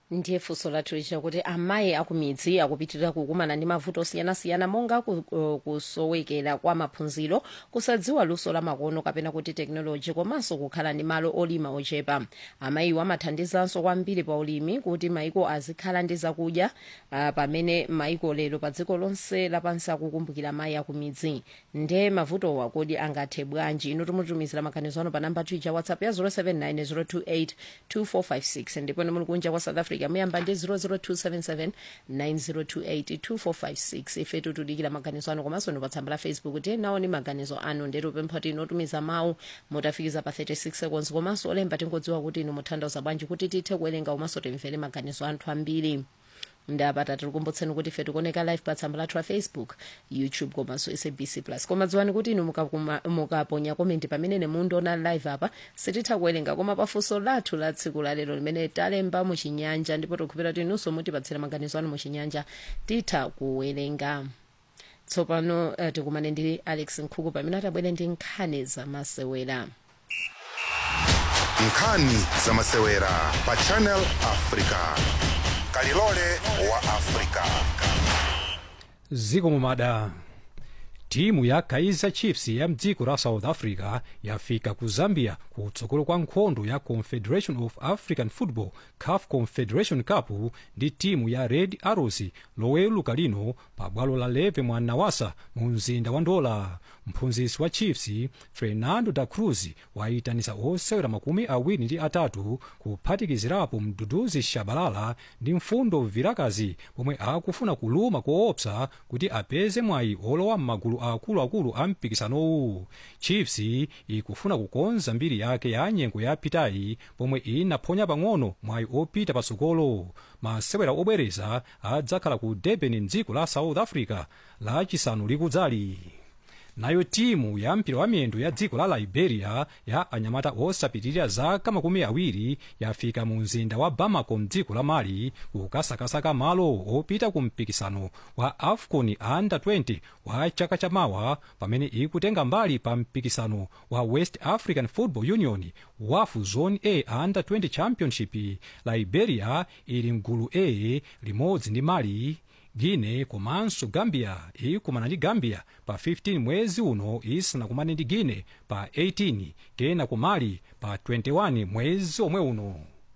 ndiye funso lathu lichita kuti amayi akumidzi akupitirira kukumana ndi mavuto osiyanasiyana monga ku- uh, kusowekera kwa maphunziro kusadziwa luso la makono kapena kuti tekinoloji komanso kukhala ndi malo olima ochepa amayiwo amathandizanso kwambiri pa ulimi kuti maiko azikhala ndi zakudya uh, pamene maiko lero pa dziko lonse lapansi akukumbukira amayi akumidzi nde mavutowa kodi angathe bwanji ino timutumizira maganizo ano pa namba twitter whatsapp ya 079 028 2456 ndipo ni muli kunja kwa south africa muyamba ndi 00277 9028 2456 ife tutudikira maganizo anu komanso ndi pa tsamba la facebook kuti nawo ni maganizo anu ndetu pempha ti inotumiza mawu mutafikiza pa 36 seconds komanso olemba tingodziwa kuti inu mutanthauza bwanji kuti tithe kuwerenga komanso timvere maganizo anthu ambiri ndapata tikukumbutseni kuti ife tikuoneka live pa tsamba lathu la facebook youtube komanso sabc plus koma dziwani kuti inu mukakuma- mukaponya komenti pamene mundiona live apa sititha kuwerenga koma pafunso lathu la tsiku la lero limene talemba muchinyanja ndipo tikukhulupirira kuti inunso mutipatsira maganizo anu muchinyanja titha kuwerenga tsopano uh, tikumane ndi alex nkhuku pamene atabwere ndi nkhani zamasewera nkhani zamasewera pa channel africa kalilole wa africa ziko mumada timu ya kaizer chiefs ya mdziko la south africa yafika ku zambia kutsogolo kwa nkhondo ya confederation of african football caf confederation cup ndi timu ya red arrows loweluka lino pa bwalo la leve mwa nawasa mu mzinda wa ndola mphunzitsi wa chiefs fernando da cruz wayitanisa osewera makumi awiri ndi atatu kuphatikizirapo mduduzi shabalala ndi mfundo vilakazi pomwe akufuna kuluma koopsa kuti apeze mwayi olowa m'magulu akuluakulu a mpikisanowu chiefs ikufuna kukonza mbiri yake ya nyengo yapitayi pomwe inaphonya pang'ono mwayi opita patsogolo masewera obwereza adzakhala ku durban mdziko la south africa lachisanu likudzali nayo timu ya mpira wa miyendo ya dziko la liberia ya anyamata osapitirira zaka makumi awiri yafika mu mzinda wa bamako mdziko la mali kukasakasaka malo opita ku mpikisano wa afcon under 20 wa chaka chamawa pamene ikutenga mbali pa mpikisano wa west african football union wafu zone a under 20 championship liberia ili mgulu a limodzi ndi mali guine komanso gambia ikumana ndi gambia pa 15 mwezi uno isanakumane ndi guine pa 18 kena ku mali pa 21 mwezi omwe uno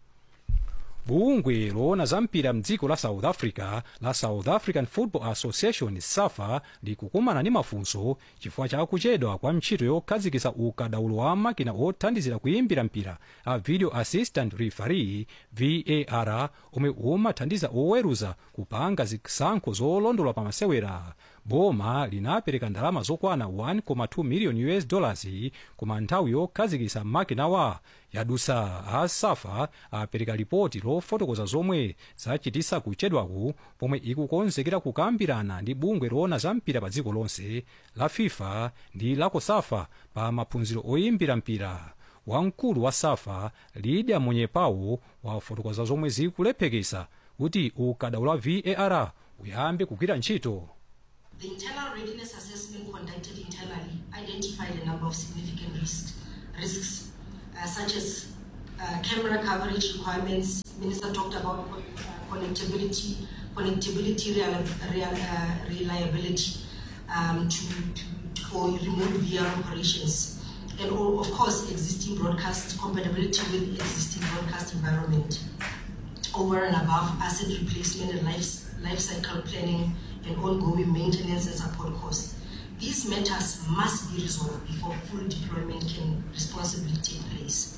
bungwe loona za mpira mdziko la south africa la south african football association safa likukumana ndi mafunso chifukwa cha kuchedwa kwa ntchito yokhazikitsa ukadaulo wa makina othandizira kuyimbira mpira a video assistant referee var omwe umathandiza oweruza kupanga zisankho zolondola pa masewera boma linapereka ndalama zokwana 1.2 million us dollars koma nthawi yokhazikitsa makinawa yadusa a safa apereka ripoti lofotokoza zomwe zachitisa kuchedwaku pomwe ikukonzekera kukambirana ndi bungwe loona za mpira pa dziko lonse la fifa ndi la kosafa pa maphunziro oyimbira mpira wamkulu wa safa lidia munyepawo wafotokoza zomwe zikulephekesa kuti ukadaulo wa var uyambe kugwira ntchito The internal readiness assessment conducted internally identified a number of significant risks, risks uh, such as uh, camera coverage requirements. Minister talked about uh, connectivity, connectivity real, real, uh, reliability um, to, to, for remote VR operations, and all, of course existing broadcast compatibility with existing broadcast environment over and above asset replacement and life, life cycle planning and ongoing maintenance and support costs. These matters must be resolved before full deployment can responsibly take place.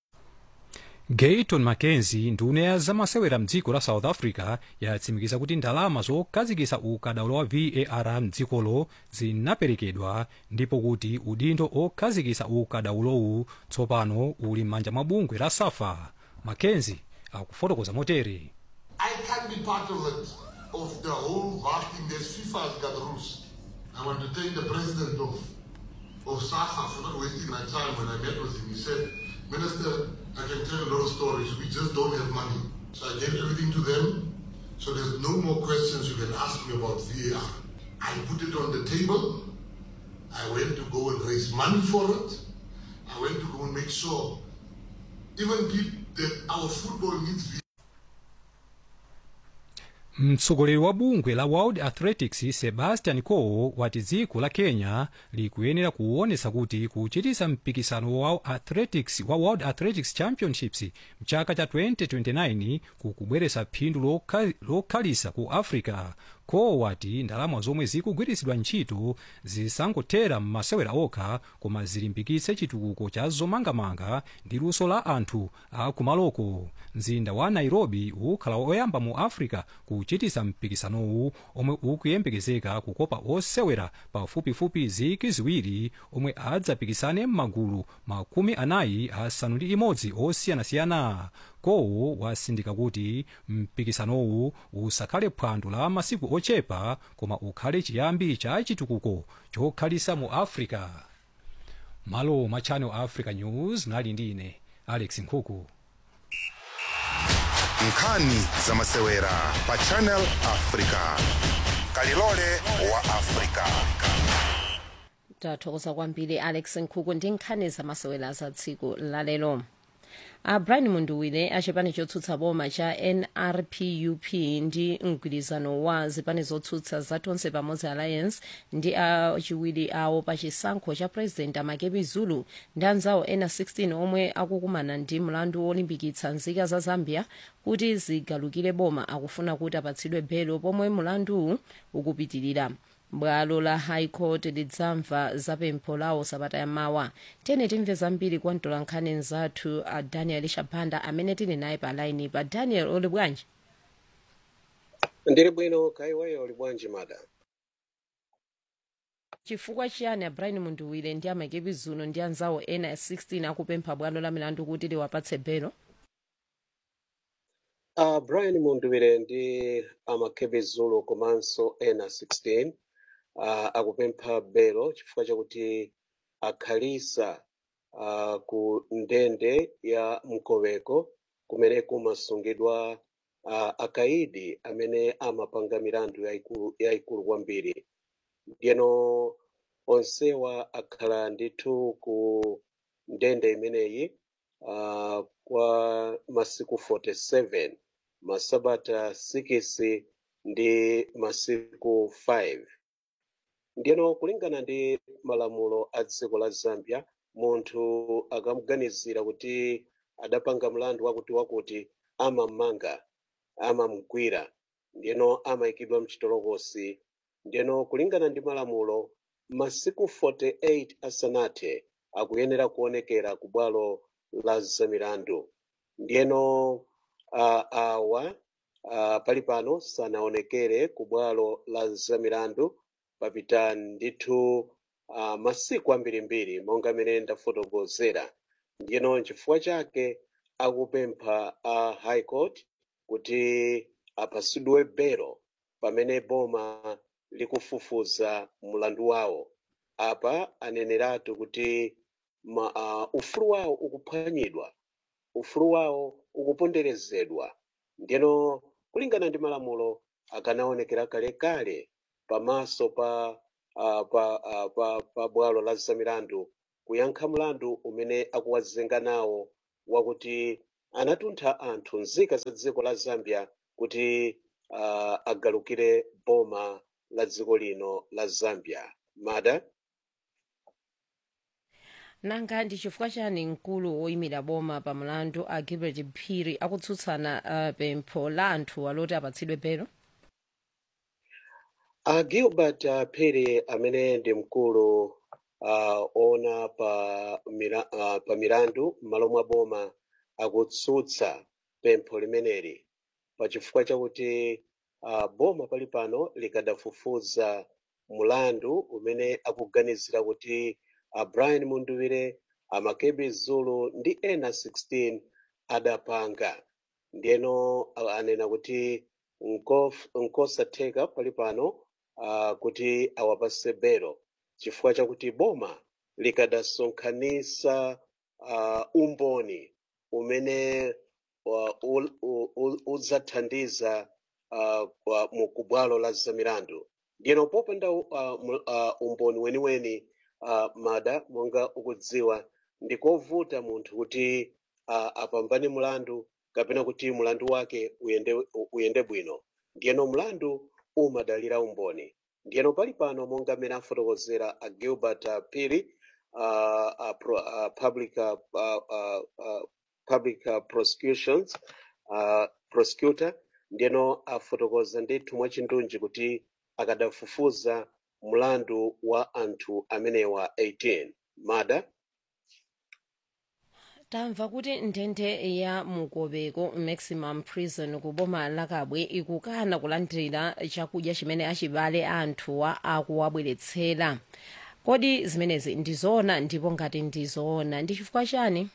gayton mackenzie nduna ya zamasewera mdziko la south africa yatsimikiza kuti ndalama zokhazikitsa ukadaulo wa var mdzikolo zinaperekedwa ndipo kuti udindo okhazikitsa ukadaulowu tsopano uli m'manja mwa bungwe la safa mackenzie akufotokoza motere I can't be part of it, of the whole vast thing. There's FIFA has got rules. I want to thank the president of, of SAFA for not wasting my time when I met with him. He said, Minister, I can tell you a lot of stories. We just don't have money. So I gave everything to them. So there's no more questions you can ask me about VAR. I put it on the table. I went to go and raise money for it. I went to go and make sure even people that our football needs VAR. mtsogoleri wa bungwe la world athletics sebastian coe wati dziko la kenya likuyenera kuonesa kuti kuchitisa mpikisano wa athletics wa world athletics championships mchaka cha 2029 kukubweresa phindu lokha- lokhalisa ku africa coe wati ndalama zomwe zikugwiritsidwa ntchito zisangothera m'masewera okha koma zilimbikitse chitukuko cha zomangamanga ndi luso la anthu akumaloko mzinda wa nairobi ukhala oyamba mu africa kuchitisa mpikisanowu omwe ukuyembekezeka kukopa osewera pafupifupi ziki ziwiri omwe adzapikisane m'magulu makumi anayi asanu ndi imodzi osiyanasiyana coe wasindika kuti mpikisanowu usakhale phwando la masiku ochepa koma ukhale chiyambi cha chitukuko chokhalisa mu africa malo ma channel africa news nali ndi ine alex nkhuku nkhani za masewera pa channel africa kalilole wa africa tathokoza kwambiri alex nkhuku ndi nkhani zamasewera za tsiku lalero a brian munduwire achipani chotsutsa boma cha nrpup ndi mgwirizano wa zipani zotsutsa za tonse pamodzi alliance ndi achiwiri awo pa chisankho cha president amakepi zulu ndi anzawo ena 16 omwe akukumana ndi mlandu wolimbikitsa nzika za zambia kuti zigalukire boma akufuna kuti apatsidwe belo pomwe mlanduwu ukupitirira bwalo la high court lidzamva zapempho lawo sabata yamawa tene timve zambiri kwa mtolankhani nzathu a daniel shabanda amene tili naye pa laini pa daniel uli bwanji ndili bwino kaiweyo uli bwanji mada chifukwa chiyani a brian munduwire ndi amakepi zulu ndi anzawo ena 16 akupempha bwalo la milandu kuti liwapatse belo uh, brian munduwire ndi amakepi zulu komanso ena 16 uh, akupempha belo chifukwa chakuti akhalisa uh, ku ndende ya mkoweko kumene kumasungidwa uh, akaidi amene amapanga milandu yayikulu yayikulu kwambiri ndiyeno onsewa akhala ndithu ku ndende imeneyi uh, kwa masiku 47 masabata 6 ndi masiku 5 ndiyeno kulingana ndi malamulo a dziko la zambia munthu akamuganizira kuti adapanga mlandu wakuti wakuti amammanga amamgwira ndiyeno amayikidwa mchitolokosi ndiyeno kulingana ndi malamulo masiku 48 asanathe akuyenera kuonekera ku bwalo la zamilandu ndiyeno uh, awa uh, pali pano sanaonekere ku bwalo la zamilandu papita ndithu uh, masiku ambirimbiri monga mene ndafotokozera ndiyeno chifukwa chake akupempha a uh, high court kuti apasidwe belo pamene boma likufufuza mlandu wawo apa aneneratu kuti ma, uh, ufulu wawo ukuphwanyidwa ufulu wawo ukuponderezedwa ndiyeno kulingana ndi malamulo akanaonekera kalekale pamaso pa uh, pa, uh, pa, pa bwalo la zamilandu kuyankha mlandu umene akuwazenga nawo wakuti anatuntha anthu nzika za dziko la zambia kuti uh, agalukire boma la dziko lino la zambia mada nanga ndi chifukwa chani mkulu woyimira boma pa mlandu a gilbert phiri akutsutsana uh, pempho la anthu aloti apatsidwe belo a gilbert uh, phiri amene ndi mkulu uh, ona pa, mira, uh, pa milandu m'malo mwa boma akutsutsa pempho limeneli pachifukwa chakuti uh, boma pali pano likadafufuza mulandu umene akuganizira kuti uh, brian munduwire amakebi zulu ndi ena 16 adapanga ndiyeno uh, anena kuti nkof- nkosatheka pali pano uh, kuti awapase belo chifukwa chakuti boma likadasonkhanisa uh, umboni umene uh, ul- u- u- udzathandiza uh, kwa- mu kubwalo la zamilandu ndiyeno popanda uh, mu- uh, umboni weniweni uh, mada monga ukudziwa ndikovuta munthu kuti uh, apambane mulandu kapena kuti mulandu wake uyende, uyende bwino ndiyeno mlandu umadalira umboni ndiyeno pali pano monga mmene afotokozera a gilbert uh, piri uh, uh, pro, uh, public, uh, uh, uh, uh, public uh, prosecutions uh, prosecutor ndiyeno afotokoza ndithu mwachindunji kuti akadafufuza mlandu wa anthu amenewa 18 mada tamva kuti ndende ya mukobeko maximum prison ku boma la kabwe ikukana kulandira chakudya chimene achibale anthuwa akuwabweretsera kodi zimenezi ndizoona ndipo ngati ndizoona ndi chifukwa chani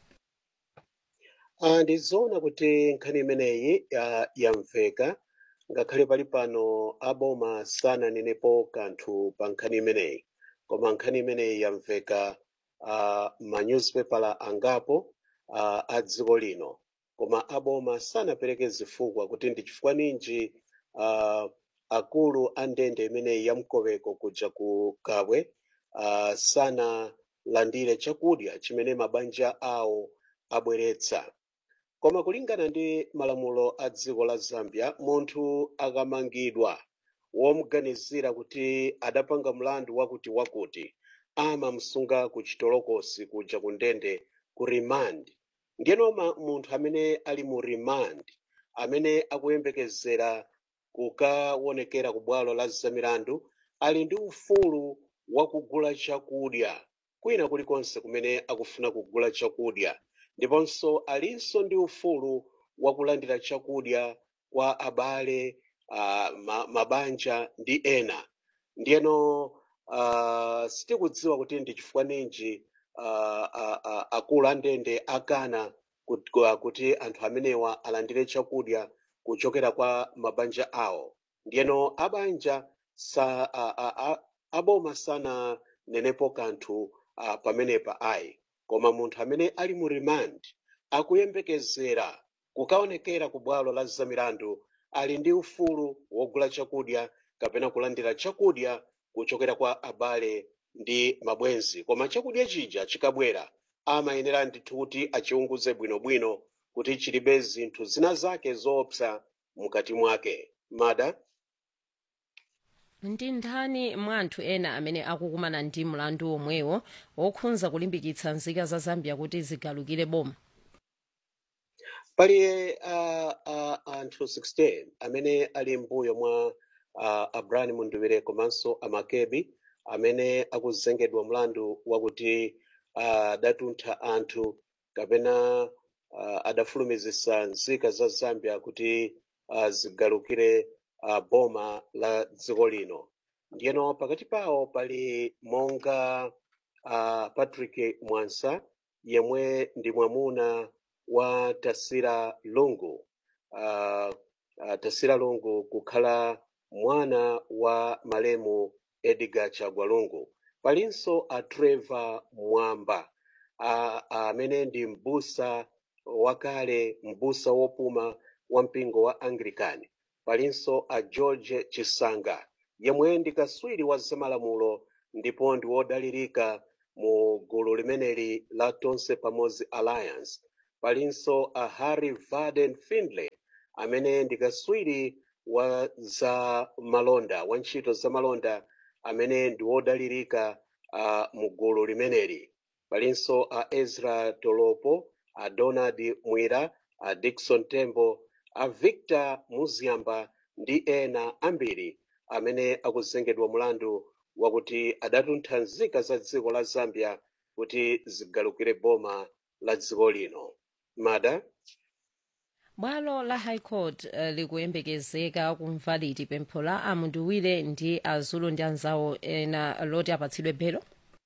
Ah, ndizoona kuti nkhani imeneyi ah, yamveka ngakhale pali pano aboma sananenepo kanthu pa nkhani imeneyi koma nkhani imeneyi yamveka uh, manyuzipepala angapo uh, a dziko lino koma aboma sanapereke zifukwa kuti ndi chifukwa ninji uh, akulu a ndende imeneyi ya mkoweko kuja ku kabwe uh, sanalandire chakudya chimene mabanja awo abweretsa koma kulingana ndi malamulo a dziko la zambia munthu akamangidwa womuganizira kuti adapanga mlandu wakuti wakuti amamsunga ku chitolokosi kuja ku ndende ku remand ndiyeno ma- munthu amene ali mu remand amene akuyembekezera kukaonekera ku bwalo la zamilandu ali ndi ufulu wakugula chakudya kwina kulikonse kumene akufuna kugula chakudya ndiponso alinso ndi ufulu wakulandira chakudya kwa abale uh, ma, mabanja ndi ena ndiyeno uh, sitikudziwa kuti ndi chifukwa ninji uh, uh, uh, akulu a ndende akana kuti, kuti anthu amenewa alandire chakudya kuchokera kwa mabanja awo ndiyeno abanja sa, a, a, a, aboma sananenepo kanthu uh, pamenepa ayi koma munthu amene ali mu remand akuyembekezera kukaonekera ku bwalo la zamilandu ali ndi ufulu wogula chakudya kapena kulandira chakudya kuchokera kwa abale ndi mabwenzi koma chakudya chija chikabwera amayenera ndithu kuti achiunguze bwinobwino kuti chilibe zinthu zina zake zoopsa mukati mwake mada ndi ndani mwa anthu ena amene akukumana ndi mlandu omwewo wokhudza kulimbikitsa nzika za zambia kuti zigalukire boma pali uh, uh, anthu 16 amene ali mbuyo mwa uh, abrani munduwire komanso amakebi amene akuzengedwa mlandu wakuti uh, adatuntha anthu kapena uh, adafulumizisa nzika za zambia kuti uh, zigalukire uh, boma la dziko lino ndiyeno pakati pawo pali monga uh, patrick mwansa yemwe ndi mwamuna wa tasira lungu uh, uh, tasira lungu kukhala mwana wa malemu edgar chagwa lungu palinso a trevor mwamba a- amene ndi mbusa wakale mbusa wopuma wa mpingo wa anglican palinso a george chisanga yemwe ndi kaswiri wa zamalamulo ndipo ndi wodalirika mu gulu limeneli la tonse pamodzi alliance palinso a harry varden findlay amene ndi kaswiri wa za malonda wa ntchito za malonda amene ndi wodalirika uh, mu gulu limeneli palinso a ezra tolopo a donald mwira a dickson tembo a victor muziamba ndi ena ambiri amene akuzengedwa mulandu wakuti adatuntha nzika za dziko la zambia kuti zigalukire boma la dziko lino mada bwalo la high court uh, likuyembekezeka kumva liti pempho la amunduwire ndi azulu ndi anzawo ena loti apatsidwe belo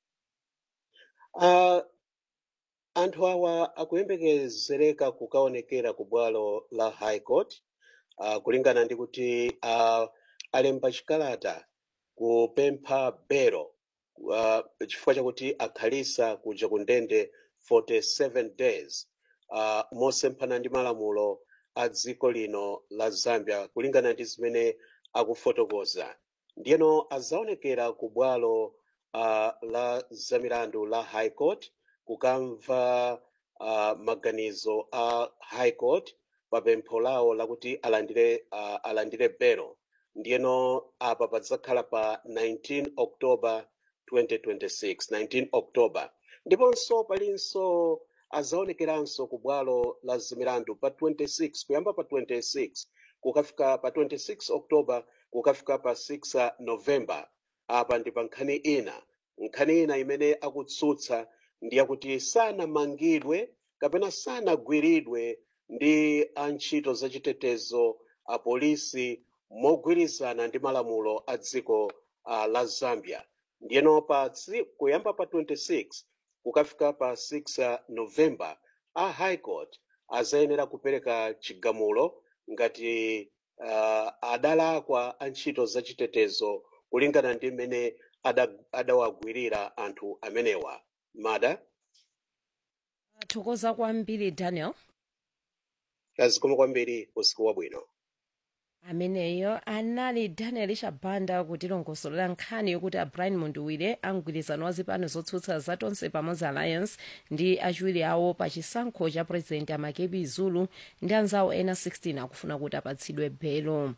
uh, anthu awa akuyembekezereka kukaonekera ku bwalo la high court uh, kulingana ndi kuti uh, alemba chikalata kupempha belo uh, chifukwa chakuti akhalisa kuja ku ndende 47 days uh, mosemphana ndi malamulo a dziko lino la zambia kulingana ndi zimene akufotokoza ndiyeno azaonekera ku bwalo uh, la zamilandu la high court kukamva uh, maganizo a high court pa pempho lawo lakuti alandire uh, alandire belo ndiyeno apa padzakhala pa 19 october 2026 19 october ndiponso palinso azaonekeranso ku bwalo la zimilandu pa 26 kuyamba pa 26 kukafika pa 26 october kukafika pa 6 november apa ndi pa nkhani ina nkhani ina imene akutsutsa ndi yakuti sanamangidwe kapena sanagwiridwe ndi antchito zachitetezo apolisi mogwirizana ndi malamulo a dziko uh, la zambia ndiyeno pa tsi- kuyamba pa 26 kukafika pa 6 november a high court azayenera kupereka chigamulo ngati uh, adalakwa antchito zachitetezo kulingana ndi mmene ada- adawagwirira anthu amenewa mada thokoza kwambiri daniel azikoma kwambiri usiku wabwino ameneyo anali daniel chabanda kutilongosolera nkhani yokuti a brian munduwire amgwirizano wa zipani zotsutsa zatonse pamodzi alliance ndi achiwiri awo pa chisankho cha president amakebi zulu ndi anzawo ena 16 akufuna kuti apatsidwe belo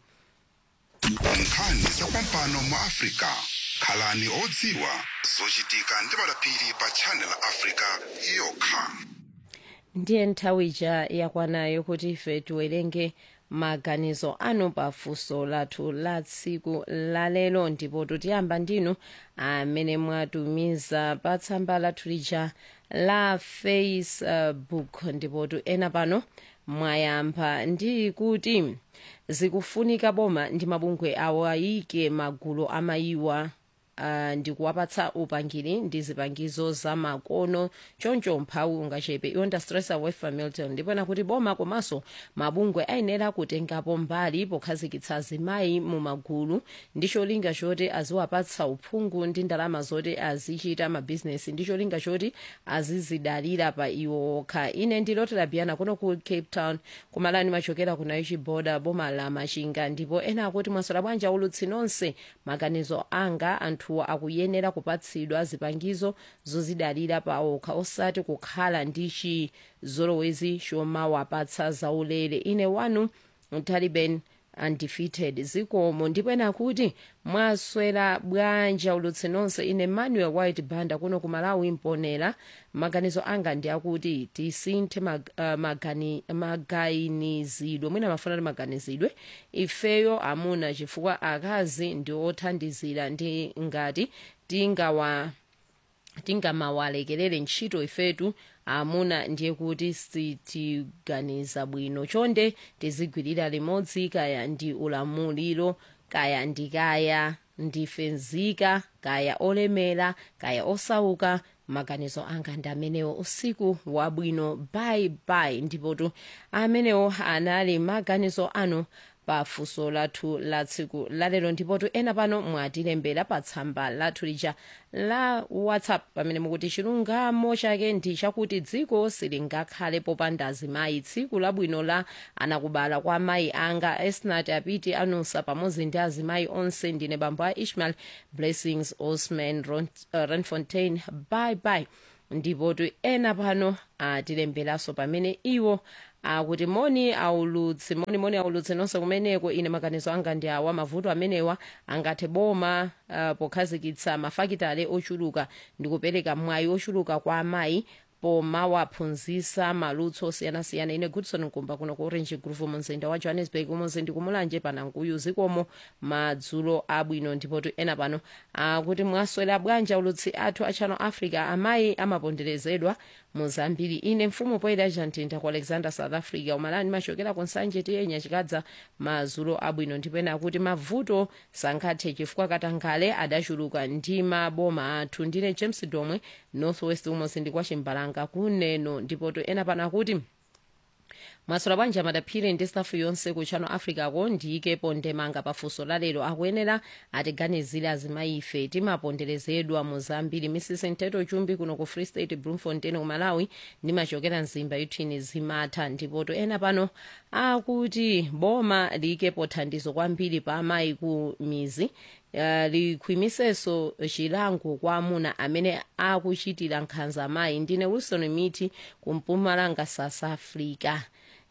nkhani zapampano mu africa khalani odziwa zochitika ndi madapiri pa channel africa yokha ndiye nthawi ija yakwanayo kuti ife tiwerenge maganizo anu pa funso lathu la tsiku lalero ndipo tiyamba ndinu amene mwatumiza pa tsamba lathu lija la facebook ndipo ena pano mwayamba ndi kuti zikufunika boma ndi mabungwe awo ayike magulu amayiwa uh, ndi kuwapatsa upangiri ndi zipangizo za makono choncho mphawi ungachepe iwonda stress away from milton ndipena kuti boma komanso mabungwe ayenera kutengapo mbali pokhazikitsa azimayi mu magulu ndi cholinga choti aziwapatsa uphungu ndi ndalama zoti azichita mabhizinesi ndi cholinga choti azizidalira pa iwo okha ine ndilotera biyana kuno ku cape town kumalani machokera ku naichi boda boma la machinga ndipo ena akuti mwasola bwanja ulutsi nonse maganizo anga anthuwa akuyenera kupatsidwa zipangizo zozidalira pa okha osati kukhala ndi chizolowezi chomawapatsa zaulere ine wanu taliban undefeated zikomo ndipo ena kuti mwaswera bwanja ulutsi nonse ine manuel white banda kuno ku malawi mponera maganizo anga ndi akuti tisinthe mag, uh, magani, maganizidwe mwina mafuna ti maganizidwe ifeyo amuna chifukwa akazi ndi othandizira ndi ngati tingawa tingamawalekerere ntchito ifetu amuna ndiye kuti sitiganiza bwino chonde tizigwirira limodzi kaya ndi ulamuliro kaya ndikaya ndife nzika kaya olemera kaya osauka maganizo anga ndi amenewo usiku wabwino bye bye ndipotu amenewo anali maganizo anu pa funso lathu la tsiku lalero ndipotu ena pano mwatilembera pa tsamba lathu lija la whatsapp pamene mukuti chilungamo chake ndi chakuti dziko silingakhale popanda azimayi tsiku labwino la anakubala kwa mayi anga esnat apiti anusa pamodzi ndi azimayi onse ndine bambo a ishmael blessings osman Ron- uh, renfontaine bye bye ndipotu ena pano atilemberanso pamene iwo akuti moni aulutsi moni moni aulutsi nonse kumeneko ine maganizo anga ndi awa mavuto amenewa angathe boma uh, pokhazikitsa mafakitale ochuluka ndi kupereka mwayi ochuluka kwa amayi pomawaphunzitsa malutso osiyanasiyana ine goodson nkumba kuno ku orange groove mumzinda wa johannesburg umodzi ndi kumulanje panankuyu zikomo madzulo abwino ndipotu ena pano akuti mwaswera bwanja ulutsi athu a channel africa amayi amaponderezedwa muzambiri ine mfumu poyera jantinta ku alexander south africa umalani machokera ku nsanje tiyenya chikadza madzulo abwino ndipena akuti mavuto sangathe chifukwa katangale adachuluka ndi maboma athu ndine james domwe northwest umodzi ndi kwa chimbalanga kuneno ndipoto ena pano akuti mwasola bwanja madaphiri ndi stafu yonse ku channel africa ko ndiyikepo ndemanga pafunso lalero akuyenera atiganizire azimayi ife timaponderezedwa muzambiri misisi mteto chumbi kuno ku free state bloemfontein ku malawi ndimachokera mzimba yuthini zimatha ndipoto ena pano akuti boma liyikepo thandizo kwambiri pa amayi ku mizi Uh, likhwimisenso chilango kwa amuna amene akuchitira nkhanza amayi ndine wilson miti kumpumalanga south africa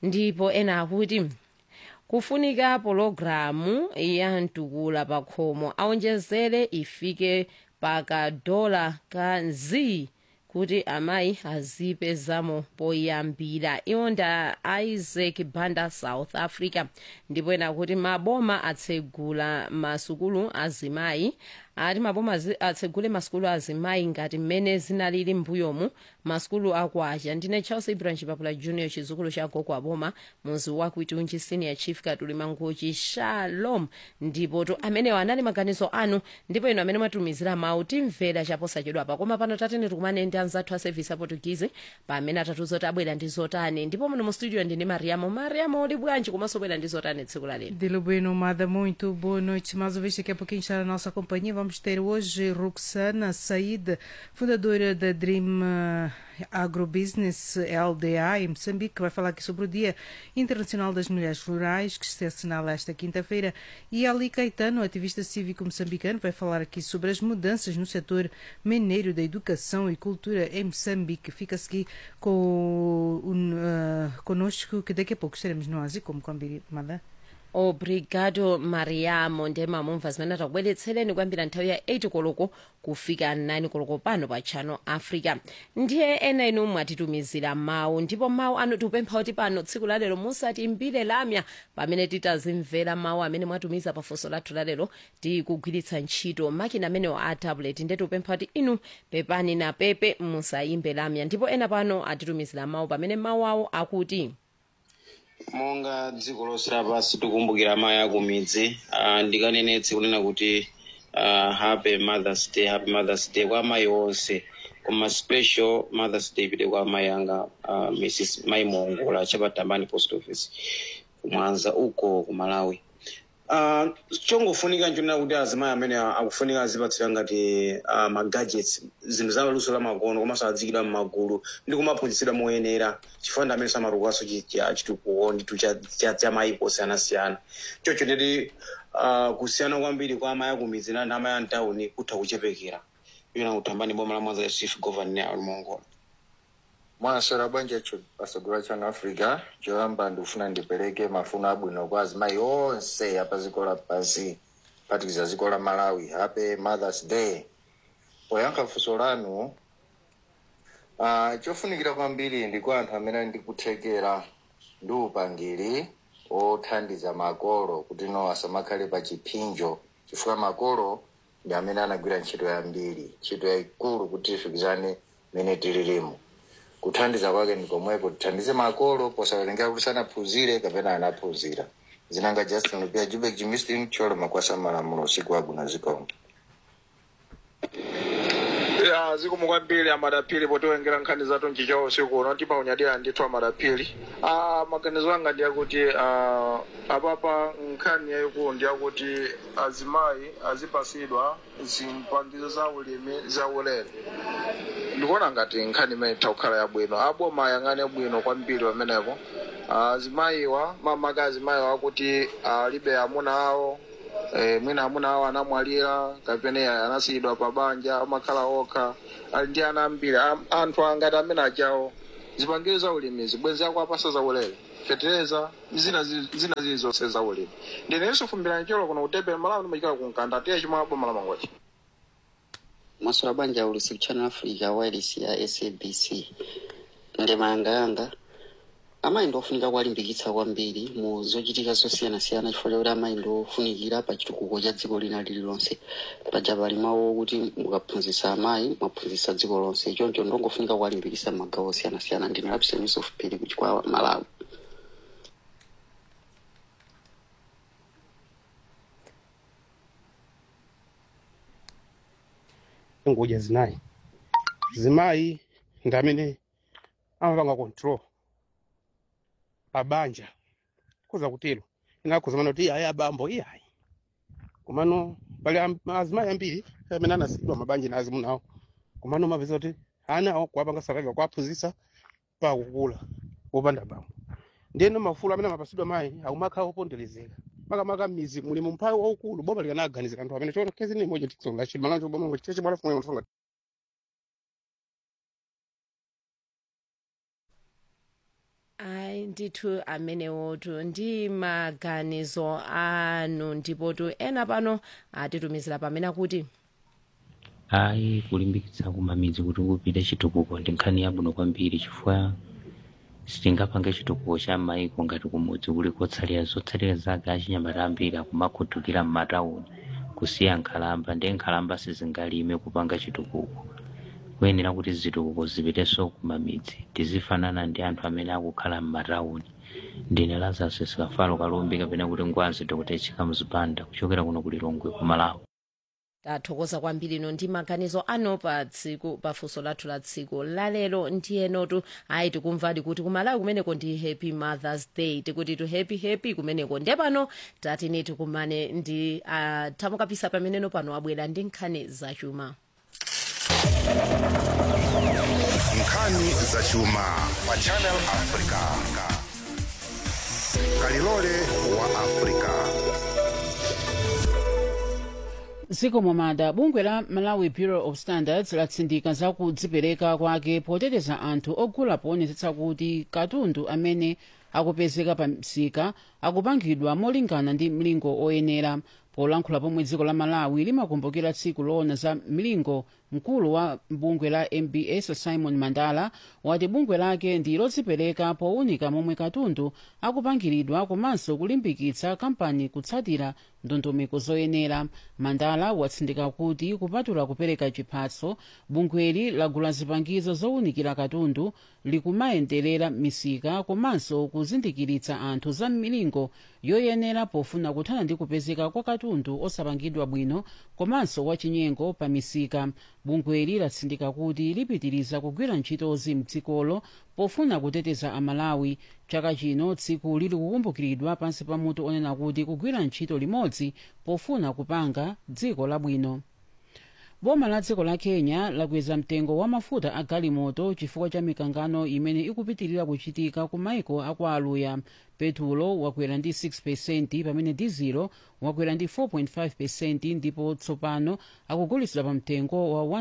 ndipo ena akuti kufunika pologalamu ya mtukula pakhomo aonjezere ifike pakadola ka nzi kuti amayi azipezamo poyambira iwo nda isaac banda south africa ndipo ena kuti maboma atsegula masukulu azimayi ati maboma zi- atsegule masukulu azimayi ngati mmene zinalili mbuyomu masukulu akwacha ndine charles ibrahim papula junior chizukulu cha gogo aboma muzi wa kwitunji senior chief katuli mangochi shalom ndipo to amenewo anali maganizo anu ndipo ino amene mwatumizira mawu timvera chaposachedwa pa koma pano tatene tikumane ndi anzathu a service aportugizi pamene atatuzo tabwera ndi zotani ndipo muno mu studio ndine mariamo mariamo uli bwanji komanso bwera ndi zotani tsiku la lero Dilo Bueno, Mada, muito boa noite. Mais uma vez, daqui a pouquinho está na nossa companhia. Vamos ter hoje Roxana Said, fundadora da Dream eh, Agrobusiness LDA em Moçambique, que vai falar aqui sobre o Dia Internacional das Mulheres Rurais, que se assinala esta quinta-feira. E Ali Caetano, ativista cívico moçambicano, vai falar aqui sobre as mudanças no setor mineiro da educação e cultura em Moçambique. Fica-se aqui com, um, eh, conosco, que daqui a pouco estaremos no Ásia, como combinado. obrigado mariamo ndemamumva zimene takubweretsereni kuyambira nthawi ya 8 koloko kufika 9 koloko pano pa channel africa ndiye ena inu mwatitumizira mawu ndipo mawu anu tikupempha kuti pano tsiku lalero musatimbire lamya pamene titazimvera mawu amene mwatumiza pafunso lathu lalero tikugwiritsa ntchito makina amenewo a tablet ndiye tikupempha kuti inu pepani na pepe musayimbe lamya ndipo ena pano atitumizira mawu pamene mawu awo akuti monga dziko lonse lapansi tikumbukira amayi akumidzi uh, ndikanenetse kunena kuti uh, happy mothers day happy mothers day kwa amayi onse koma special mothers day ipite kwa amayi anga uh, mrs mai mongola chapatambani post office kumwanza uko ku malawi uh, chongofunika nchonena kuti azimayi amene akufunika azipatsira ngati uh, magadgets zinthu za luso la makono komanso adzikidwa m'magulu ndi kumaphunzitsidwa moyenera chifukwa ndi amene samatukaso chitukuko nditu cha mayipo osiyanasiyana chocho nditi uh, kusiyana kwambiri kwa amayi akumidzi ndi amayi amtawuni kutha kuchepekera iyona kutambani boma la mwanza la chief governor alimongola mwaswera bwanji cho pasogolo chanu africa choyamba ndikufuna ndipereke mafuno abwino kwa azimayi onse apa dziko lapansi kuphatikiza dziko la malawi happy mothers day poyankha funso lanu uh, chofunikira kwambiri ndi kwa anthu amene ali ndi kuthekera ndi upangiri othandiza makolo kuti no asamakhale pa chipinjo chifukwa makolo ndi amene anagwira ntchito yambiri ntchito yayikulu kuti tifikizane mene tililimo kuthandiza kwake ndi komweko tithandize makolo posawerengera kuti sanaphunzire kapena anaphunzira zinanga justin lupia jubek jimistin cholo makwasa malamulo usiku wabwino zikomo ya zikomo kwambiri amadapiri potiwengera nkhani zathu nchichawo usiku uno tipaunyadira ndithu amadapiri ah, maganizo anga ndi akuti ah, apapa nkhani yayikulu ndi akuti azimayi azipasidwa zipangizo za ulimi za ulere ndikuona ngati nkhani imene itha kukhala yabwino aboma ayang'ane bwino kwambiri pamenepo azimayiwa mamaka azimayiwa akuti alibe amuna awo eh, mwina amuna awo anamwalira kapena anasiyidwa pa banja amakhala okha ali ndi ana ambiri Am- anthu angati amene achawo zipangizo za ulimi zibwenzi ako apasa za ulere fetereza zina zi- zina zili zonse za ulimi ndinenso fumbira cholo kuno kutebera malawi ndimachikala kunkanda tiye chimwe aboma la mangochi maswala banja ulusi kuchannel africa wireless ya sabc ndema yanga yanga amayi ndofunika kuwalimbikitsa kwambiri mu zochitika zosiyanasiyana chifukwa chakuti amayi ndofunikira pa chitukuko cha dziko lina lililonse paja pali mawu kuti mukaphunzitsa amayi mwaphunzitsa dziko lonse choncho ndongofunika kuwalimbikitsa magawo osiyanasiyana ndine lapsa news of pili kuchikwa malawi ngoja zinayi zimayi ndi amene amapanga control pabanja kuza kutero inakhuza mano kuti iyayi abambo iyayi komano pali am- azimayi ambiri amene anasiyidwa mabanja na azimunawo komano mapeza kuti anawo kuwapanga survival kuwaphunzitsa pakukula wopanda bambo ndiyeno mafulo amene amapasidwa mayi akumakhala oponderezeka makamaka m'mizi muli mu mphawi waukulu boma likanaganizira anthu amene chona kezi ni moja tikusonga chili malancho boma ngo cheche bwana fumwe mfunga ayi ayi ndithu amenewotu ndi maganizo anu ndipotu ena pano atitumizira pamene akuti ayi kulimbikitsa kumamidzi kuti kupite chitukuko ndi nkhani yabwino kwambiri chifukwa sitingapange chitukuko cha maiko ngati kumudzi kuli kotsalira zotsalira zake achinyamata ambiri akumakhutukira m'matawuni kusiya nkhalamba ndi nkhalamba sizingalime kupanga chitukuko kuyenera kuti zitukuko zipitenso kumamidzi tizifanana ndi anthu amene akukhala m'matawuni ndine lazarus sikafalo kalumbi kapena kuti ngwazi dr chika mzipanda kuchokera kuno kulilongwe ku malawi tathokoza kwambiri ino ndi maganizo ano pa tsiku pa funso lathu la tsiku lalero ndiyenotu ayi tikumvadi kuti kumalawi kumeneko ndi happy mothers day tikuti tu happy happy kumeneko nde pano tatini tikumane ndi uh, tamukapisa pameneno pano abwera ndi nkhani zachuma nkhani zachuma pa channel africa kalilole wa africa dziko momada bungwe la malawi bureau of standards latsindika za kudzipereka kwake poteteza anthu ogula poonetsetsa kuti katundu amene akupezeka pa msika akupangidwa molingana ndi mlingo oyenera polankhula pomwe dziko la malawi limakumbukira tsiku loona za mlingo mkulu wa bungwe la mbs simon mandala wati bungwe lake ndi lodzipereka powunika momwe katundu akupangiridwa komanso kulimbikitsa kampani kutsatira ndondomeko zoyenera mandala watsindika kuti kupatula kupereka chiphaso bungweli lagula zipangizo zowunikira katundu likumayenderera misika komanso kuzindikiritsa anthu za milingo yoyenera pofuna kuthana ndi kupezeka kwa katundu osapangidwa bwino komanso wachinyengo pa misika bungweli latsindika kuti lipitiriza kugwira ntchitozi mdzikolo pofuna kuteteza amalawi chaka chino tsiku lili kukumbukiridwa pansi pa mutu onena kuti kugwira ntchito limodzi pofuna kupanga dziko labwino boma la dziko la kenya lakweza mtengo wa mafuta a galimoto chifukwa cha mikangano imene ikupitirira kuchitika ku maiko aku aluya petulo wakwera ndi 6 pamene dizilo wakwera ndi 4.5 ndipo tsopano akugulitsidwa pa mtengo wa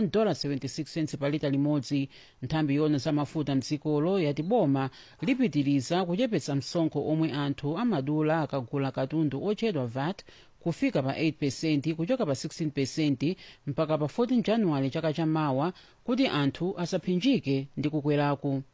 1.76 pa lita limodzi nthambi yona za mafuta mdzikolo yati boma lipitiriza kuchepetsa msonkho omwe anthu amadula akagula katundu otchedwa vat kufika pa 8 kuchoka pa 16 mpaka pa 14 januwale chaka chamawa kuti anthu asaphinjike ndi kukweraku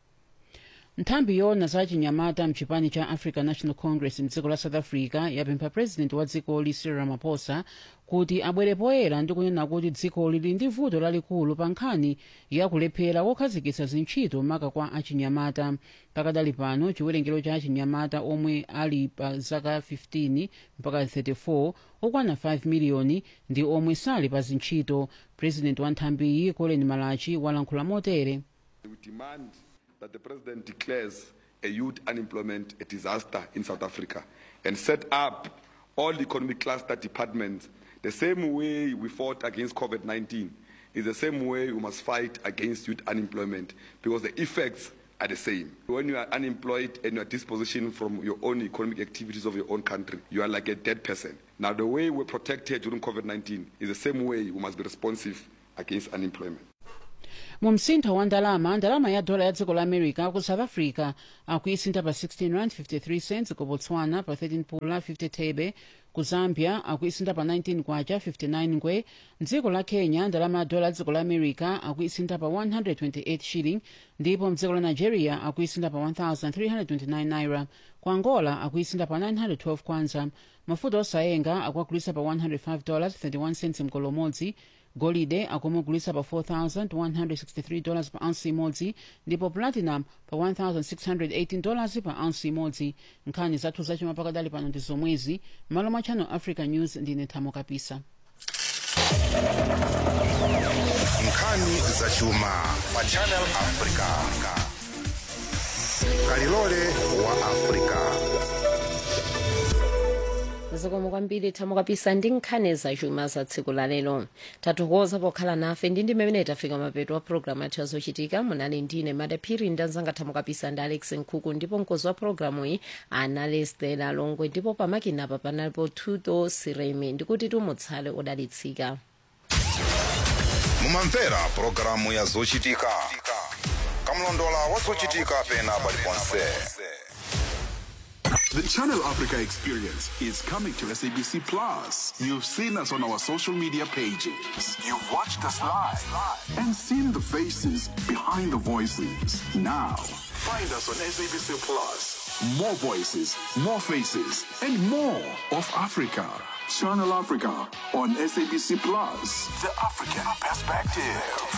nthambi yona za chinyamata mchipani cha african national congress mdziko la south africa yapempha president wa dzikoli cyril ramaphosa kuti abwere poyera ndi kunena kuti dziko lili ndi vuto lalikulu pa nkhani yakulephera kokhazikitsa zintchito maka kwa achinyamata pakadali pano chiwerengero cha achinyamata omwe ali pa zaka 15 mpaka 34 okwana 5 miliyoni ndi omwe sali pa zintchito president wa nthambiyi colin malachi walankhula motere We demand that the president declares a youth unemployment a disaster in South Africa and set up all economic cluster departments the same way we fought against COVID 19 is the same way we must fight against youth unemployment because the effects are the same. When you are unemployed and you are dispositioned from your own economic activities of your own country, you are like a dead person. Now, the way we're protected during COVID 19 is the same way we must be responsive against unemployment. mu msintho wa ndalama ndalama ya dola ya dziko la america ku south africa akuisintha pa 16 rand 53 cents ku botswana pa 13 pula 50 thebe ku zambia akuisintha pa 19 kwacha 59 ngwe mdziko la kenya ndalama ya dola ya dziko la america akuisintha pa 128 shilling ndipo mdziko la nigeria akuisintha pa 1329 naira ku angola akuisintha pa 912 kwanza mafuta osayenga akuagulisa pa 105 dollars 31 cents mkolo umodzi golide akumugulisa pa 4163 dollars pa ounce imodzi ndipo platinum pa 1618 dollars pa ounce imodzi nkhani zathu zachuma pakadali pano ndi zomwezi malo mwa channel africa news ndine thamo kapisa nkhani zachuma pa channel africa kalilole wa africa zikomo kwambiri thamo kapisa ndi nkhani zachuma za tsiku la lero tathokoza pokhala nafe ndi ndime imene tafika mapeto wa programu yathu yazochitika munali ndine madaphiri ndi anzanga thamo kapisa ndi alex nkhuku ndipo mkozi wa programu iyi anali stela longwe ndipo pamakinapa panalipo tuto sireme ndikuti tumutsale odalitsika mumamvera pulogalamu ya zochitika kamlondola wa zochitika pena paliponse The Channel Africa experience is coming to SABC Plus. You've seen us on our social media pages. You've watched us live and seen the faces behind the voices. Now, find us on SABC Plus. More voices, more faces, and more of Africa. Channel Africa on SABC Plus. The African perspective.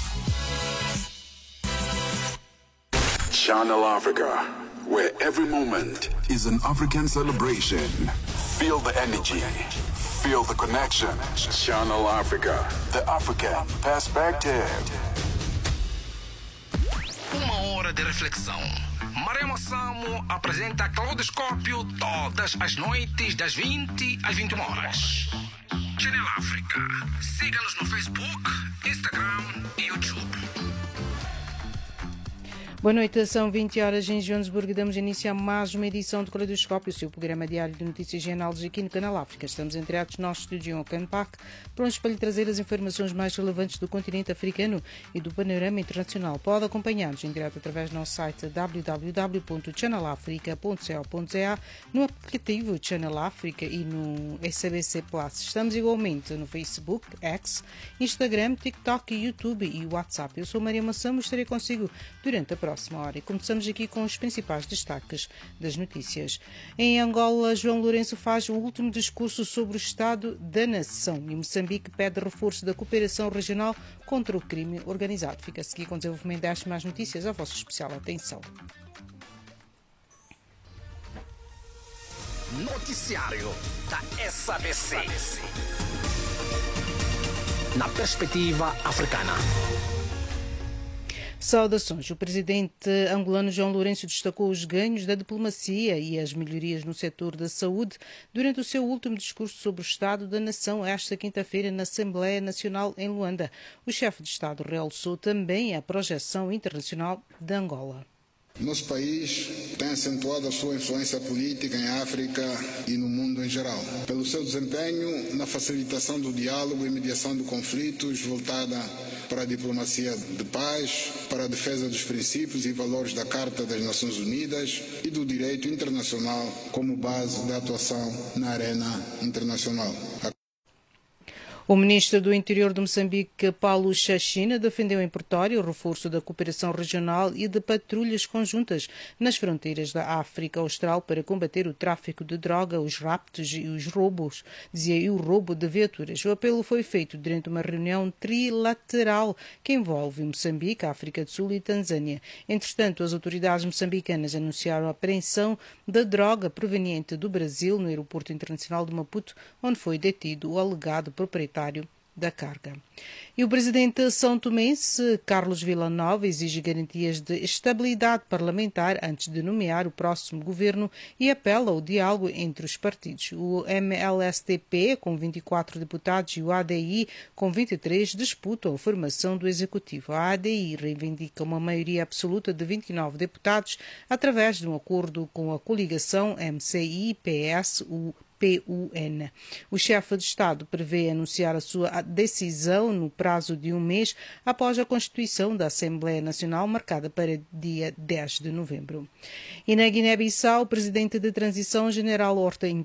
Channel Africa, where every moment is an African celebration. Feel the energy, feel the connection. Channel Africa, the African perspective. Uma hora de reflexão. Marema Samo apresenta Claudoscópio todas as noites, das 20 às 21 horas. Channel África. Siga-nos no Facebook, Instagram e YouTube. Boa noite, são 20 horas em Joanesburgo. Damos início a mais uma edição do Caleidoscópio, o seu programa diário de notícias e análises aqui no Canal África. Estamos entreados no nosso estúdio em Oakland Park, prontos para lhe trazer as informações mais relevantes do continente africano e do panorama internacional. Pode acompanhar-nos em direto através do nosso site www.channelafrica.co.za, no aplicativo Channel África e no SABC Plus. Estamos igualmente no Facebook, X, Instagram, TikTok, YouTube e WhatsApp. Eu sou Maria Massamo e estarei consigo durante a próxima hora. E começamos aqui com os principais destaques das notícias. Em Angola, João Lourenço faz o último discurso sobre o estado da nação e Moçambique pede reforço da cooperação regional contra o crime organizado. Fica a seguir com o desenvolvimento destas mais notícias. A vossa especial atenção. Noticiário da SABC. Na perspectiva africana. Saudações. O presidente angolano João Lourenço destacou os ganhos da diplomacia e as melhorias no setor da saúde durante o seu último discurso sobre o Estado da Nação esta quinta-feira na Assembleia Nacional em Luanda. O chefe de Estado realçou também a projeção internacional de Angola. Nosso país tem acentuado a sua influência política em África e no mundo em geral, pelo seu desempenho na facilitação do diálogo e mediação de conflitos voltada para a diplomacia de paz, para a defesa dos princípios e valores da Carta das Nações Unidas e do direito internacional como base da atuação na arena internacional. O ministro do Interior de Moçambique, Paulo Chachina, defendeu em Pretória o reforço da cooperação regional e de patrulhas conjuntas nas fronteiras da África Austral para combater o tráfico de droga, os raptos e os roubos, dizia e o roubo de viaturas. O apelo foi feito durante uma reunião trilateral que envolve Moçambique, África do Sul e Tanzânia. Entretanto, as autoridades moçambicanas anunciaram a apreensão da droga proveniente do Brasil no aeroporto internacional de Maputo, onde foi detido o alegado proprietário da carga. E o presidente são tomense, Carlos Villanova, exige garantias de estabilidade parlamentar antes de nomear o próximo governo e apela ao diálogo entre os partidos. O MLSTP, com 24 deputados, e o ADI, com 23, disputam a formação do executivo. A ADI reivindica uma maioria absoluta de 29 deputados através de um acordo com a coligação MCI-PS-U PUN. O chefe de Estado prevê anunciar a sua decisão no prazo de um mês após a constituição da Assembleia Nacional, marcada para dia 10 de novembro. E na Guiné-Bissau, o presidente de transição, general Horta